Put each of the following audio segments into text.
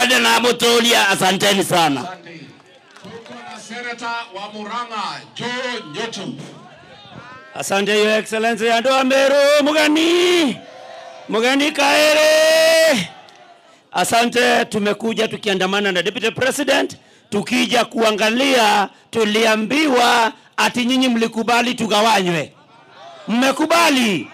Asante na Mutulia, asanteni sana. Asante. Tuko na seneta wa Murang'a Joe Nyotu. Asante Your Excellency andu a Meru mugeni mugeni kaere. Asante, tumekuja tukiandamana na Deputy President tukija kuangalia. Tuliambiwa ati nyinyi mlikubali tugawanywe, mmekubali.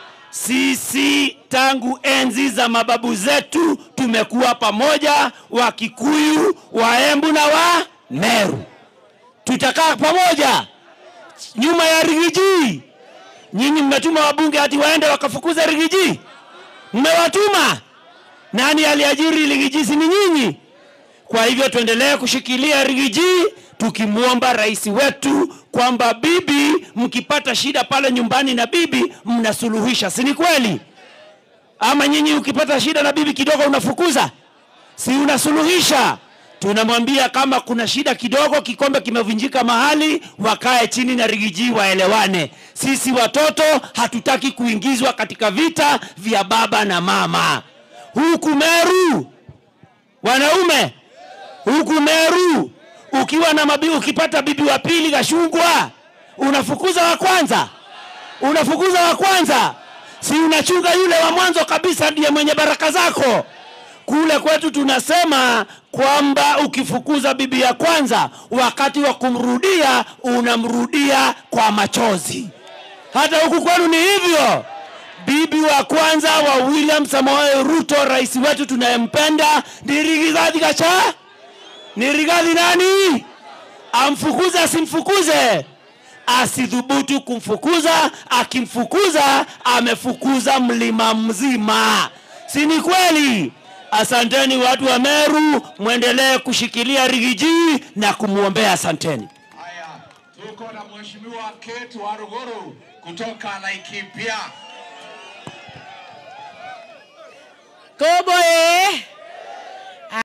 Sisi tangu enzi za mababu zetu tumekuwa pamoja, Wakikuyu, Waembu na wa Meru, tutakaa pamoja nyuma ya Rigiji. Nyinyi mmetuma wabunge hati waende wakafukuza Rigiji, mmewatuma. Nani aliajiri Rigiji? Si ni nyinyi? Kwa hivyo tuendelee kushikilia Rigiji, tukimwomba rais wetu kwamba bibi, mkipata shida pale nyumbani na bibi mnasuluhisha, si ni kweli? Ama nyinyi ukipata shida na bibi kidogo unafukuza, si unasuluhisha? Tunamwambia kama kuna shida kidogo, kikombe kimevunjika mahali, wakae chini na Rigiji waelewane. Sisi watoto hatutaki kuingizwa katika vita vya baba na mama. Huku Meru wanaume, huku Meru ukiwa na mabi, ukipata bibi wa pili Gashungwa, unafukuza wa kwanza, unafukuza wa kwanza, si unachunga yule wa mwanzo kabisa, ndiye mwenye baraka zako. Kule kwetu tunasema kwamba ukifukuza bibi ya kwanza, wakati wa kumrudia unamrudia kwa machozi. Hata huku kwenu ni hivyo. Bibi wa kwanza wa William Samoei Ruto, rais wetu tunayempenda, ni Rigathi Gachagua. Ni Rigathi nani? Amfukuze asimfukuze? Asidhubutu kumfukuza. Akimfukuza amefukuza mlima mzima, si ni kweli? Asanteni watu wa Meru, mwendelee kushikilia Rigiji na kumwombea. Asanteni. Haya, tuko na mheshimiwa Kate Waruguru kutoka Laikipia. Kubwa